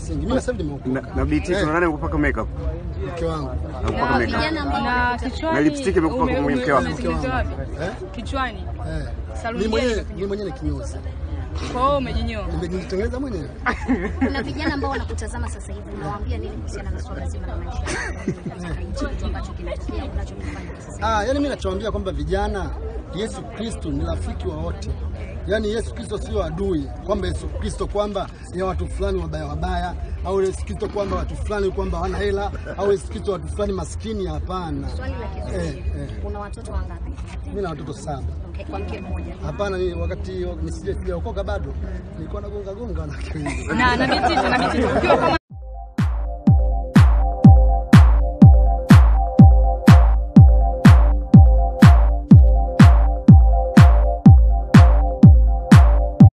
msingi. Mimi sasa hivi Na, nimeokoka. na BT Eh, tunadhani umekupaka makeup. mke wangu. Umekupaka makeup. Vijana ambao Na wanakutazama. kichwani Na lipstick imekupa ume- kwa ume- mke wako. umetengeneza wapi? Eh? Kichwani. Eh. Saluni Mimi mwenyewe gani? mimi mwenyewe ni kinyozi. Kwa hiyo umejinyoa. Nimejitengeneza mwenyewe. Kuna vijana ambao wanakutazama sasa hivi, unawaambia nini kuhusiana na swala zima la maisha katika nchi, kitu ambacho kinatokea unachokifanya kwa sasa hivi? Ah, yani mimi nachowaambia kwamba vijana, Yesu Kristo ni rafiki wa wote. Yaani Yesu Kristo sio adui, kwamba Yesu Kristo kwamba ya watu fulani wabaya wabaya, au Yesu Kristo kwamba watu fulani kwamba hawana hela, au Yesu Kristo watu fulani maskini. Hapana, Swali la Eh, kizuri, eh. una watoto wangapi? mimi na watoto saba. Okay, kwa mke mmoja. Hapana, mimi wakati nisije sijaokoka bado nilikuwa nagonga gonga wanawake wengi. Na na BT na BT ukiwa kama